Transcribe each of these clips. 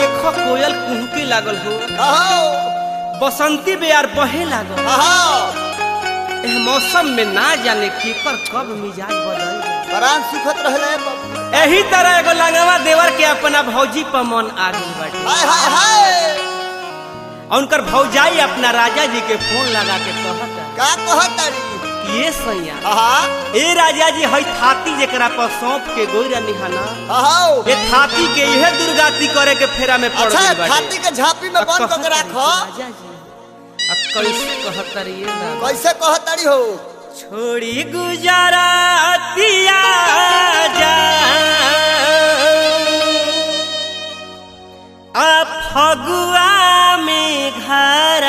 देखो कोयल कुहके लागल हो अहो बसंती बेयार बहे लागल अहो एह मौसम में ना जाने केकर कब मिजाज बदल जाए प्राण सुखत रहले बाबू। एही तरह एगो लंगवा देवर के अपना भौजी पर मन आ गई बाटे हाय हाय हाय और उनकर भौजाई अपना राजा जी के फोन लगा के कहता का कहत तारी कि ये सैया आहा ए राजा जी हई थाती जेकरा पर सौंप के गोइरा निहाना अहो ये थाती के इहे दुर्गाती करे के फेरा में पड़ अच्छा गइल बाटे छाती के झांपी में अब बंद कहता करके राखो राजा जी अब कैसे कहता रहिए ना कैसे कहत तारी हो छोड़ी गुजरातिया जा आ फगुआ में घर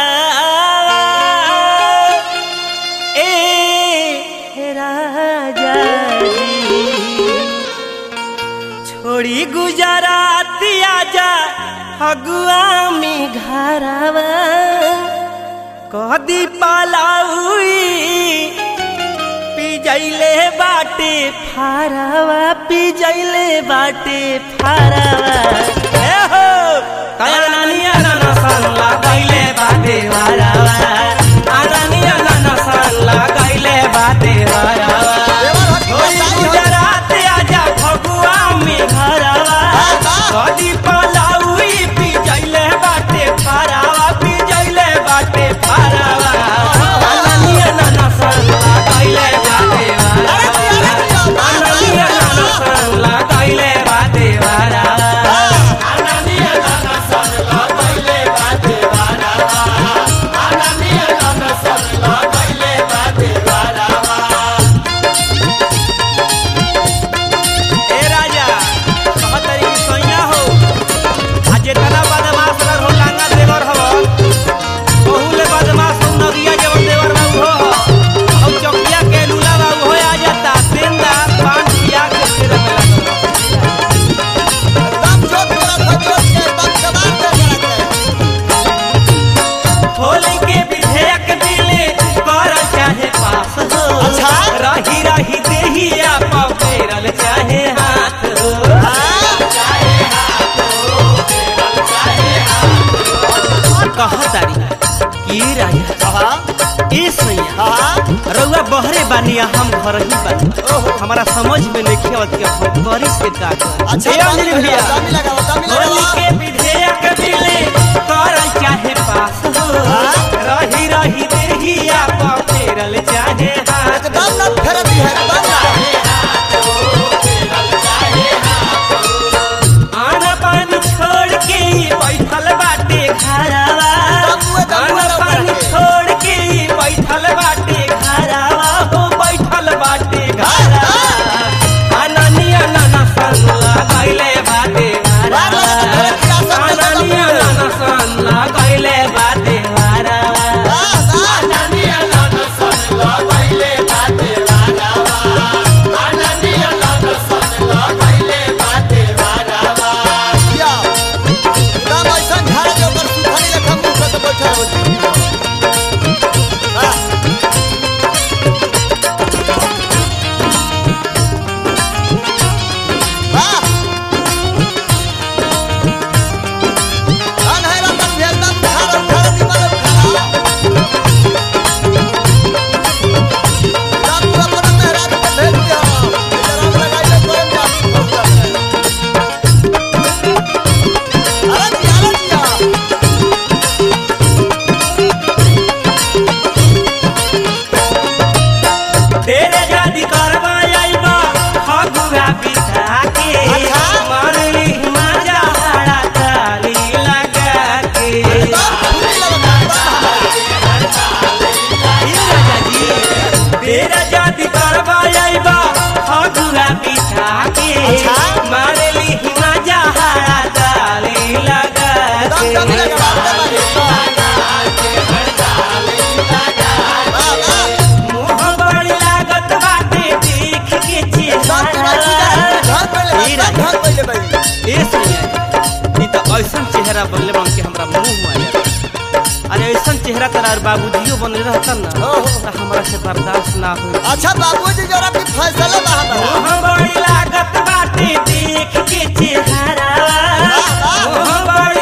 ए राजा जी छोड़ी गुजरातिया जा फगुआ में घरवा कदी पालाउई पिजैले बाटे फारावा पिजैले बाटे फारावा ए हो कया नानिया नाना सन लगाइले बाटे फारावा आनानिया नाना सन लगाइले बाटे फारावा देवर हकी होई बताई हो। गुजरात आजा फगुआ में घरवा कदी पालाउई पिजैले बाटे फारावा पिजैले बाटे फारावा आनानिया नाना सन लगाइले बाटे फारावा आनानिया नाना सन लगाइले बाटे फारावा ए राजा कहतरी कि सैया हो आ जेतना बदमाश रह हो लांगा देवर हो बहुले बदमाश हो नदिया जवन देवर बाबू हो हम चौकिया के लूला बाबू हो आ जाता तेंदा पान पिया के फिर में दम जोत तोरा धजोत के दम जवान दे करके होली के विधेयक दिले कर चाहे पास हो अच्छा। रही रही देहिया पपेरल चाहे हाथ हो कहतारी की राजा आहा ए सैया आहा रउआ बहरे बानी आ हम घर ही बानी ओहो। हमारा समझ में नहीं आवत कि हम करी से का करी। अच्छा ए अंजलि भैया दमी लगाओ दमी होली लगाओ के विधेयक दिले कर चाहे पास हो हाँ। रही रही देहिया पपेरल चाहे हाथ एकदम ना फेरती है एकदम ना आना पानी छोड़ के ही बैठल बाटे घरवा दमुए दमुए आना पानी रउआ के। छोड़ के ही बैठल बाटे घरवा हो बैठल बाटे घरवा अननिया नाना सन लगाइले बाटे बार घरवा बार तो फेरे पिया सब के अननिया दमुए। नाना सन लगाइले बाटे घरवा वाह, वाह। या, एकदम ऐसन झाड़ के ऊपर सुथनी लेखा मुँह करके बैठल होती। वाह। वाह। धन है रतन भी एकदम उखाड़, उखाड़, निमन उखाड़। सब तू अपना मेहरारू के भेज दिया। इधर हम लगाइले कोई जाति भौजा में। अरे दिया, अरे दिया। तेरे जादी करवा आइबा फगुआ बिठा के अच्छा। मारली मजा हड़ा ताली लगा के एकदम फूली लगता है। ये राजा जी तेरे जादी करवा आइबा फगुआ बिठा के अच्छा। मारली मजा हड़ा ताली लगा एकदम के दम लगा, वाह, वाह। मुँह बड़ी लागत बाटे देख के एकदम तोरा चेहरा घर पे ले, ये एकदम राजा घर पे ले भाई। ए सैया ई त ऐसन चेहरा बनले बन के हमरा मुंह में आ जाता अरे ऐसन चेहरा तोरा और बाबूजियो बनले रहता ना ओहो। त हमरा से बर्दाश्त ना होई अच्छा बाबूजी जरा भी फैसले बा हमारा मुँह बड़ी लागत बाटे देख के चेहरा वाह। मुँह बड़ी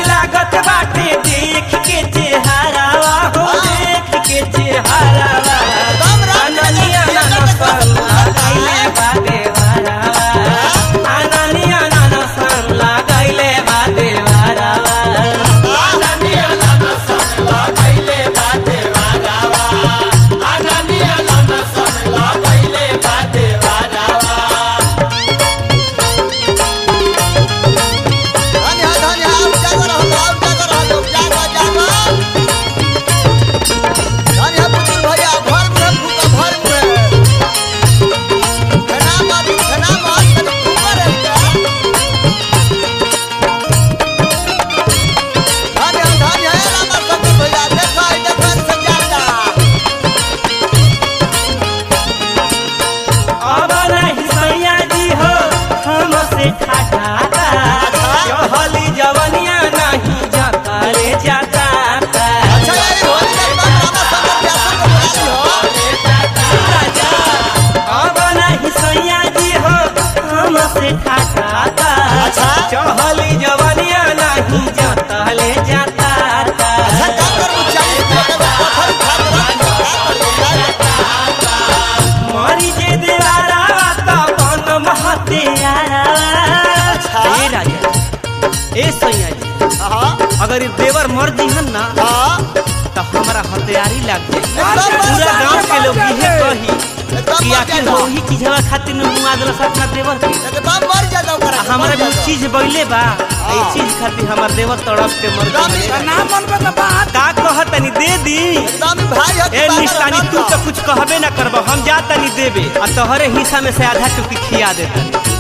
चहली जवानिया नहीं जाता ले जाता अच्छा का करू चालीस रुपया में पत्थर उठा के रख दो, का करू? मरी जे देवारा ता बन महतियारा ए राजा ए सैया जी हाँ, अगर ये देवर मर जीहन ना हाँ, तो हमारा हथियारी लग जाए एकदम पूरा मर गांव के लोग जाता इहे कही एकदम कि मर आखिर जाता। वही चीजवा खातिर में मुआ देलस अपना देवर के एकदम मर जाता ओकरा, आ हमारा मर भी जाता। चीज बइले बा आ ई चीज खातिर हमार देवर तड़प के मर एकदम गइल ही- ना मन पे तो बात का कहतनी दे दी एकदम ही भाई है, ए तू निशानी पागल तू है, तो कुछ कहबे ना करब हम जातनी देबे आ तोहरे हिस्सा में से आधा टुकी खिया देतनी